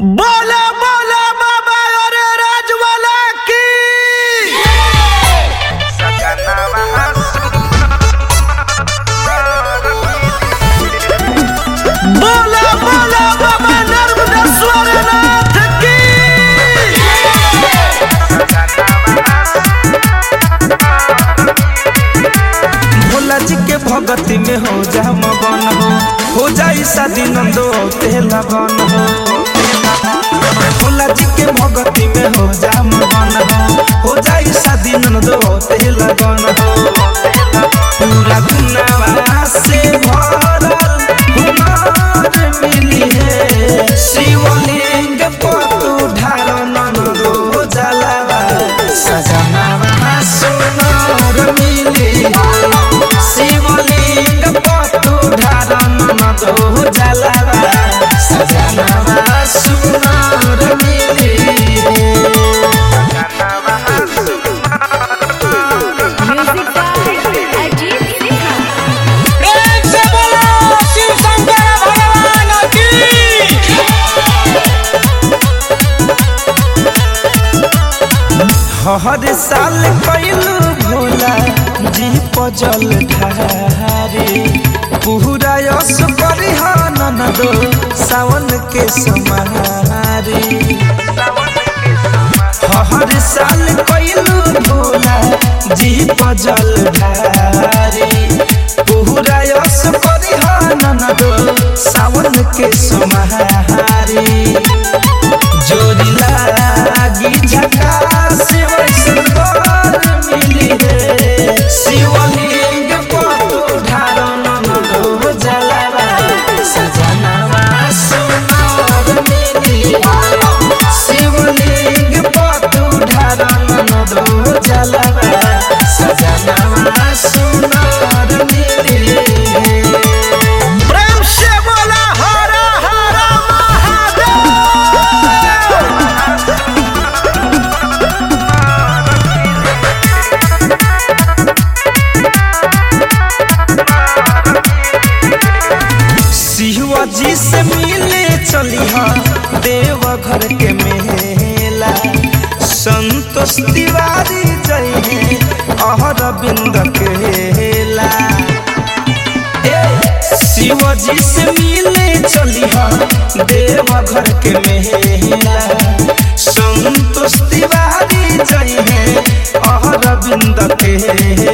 बोला बोला बाबा अरे राजवाला की बोला बोला बाबा नर्मदेश्वर नाथ की भोला जी के भगती में हो जा मगन हो हो जाई शादी नंदो ते लगन हो भोला जी के भगती में हो जा मगन हो हो जाई शादी नंदो ते लगन हो पूरा दुनिया से भरल हुनर मिली है शिवलिंग पतु ढारन दो जलावा सजनावा सुनर मिली है शिवलिंग पतु ढारन दो जलावा सजनावा सुनर मिली है म्यूजिक बाय अजीत सिन्हा प्रेम से बोलो शिव शंकर भगवान की हर साल कैलू भोला जी पजल ढारे पूरा यश परिहान दो सावन के समारे हर साल कैलू भोला जी पजल ढारे पूरा यश परिहान दो सावन के समारे जोड़ी लागी झकास वैसन बर मिली है शिवलिंग पतु ढारन दो जलावा सजनावा सुनार मिली है शिवलिंग पतु ढारन दो जलावा सजनावा सुनार मिली है प्रेम से बोला हरा हरा महादेव शिवाजी से मिले चली हाँ देव घर के मेला संतोष तिवारी जय है अहर बिंद केला शिवजी से मिले चली हाँ देव घर के मेला संतोष तिवारी जय है अहर बिंद केला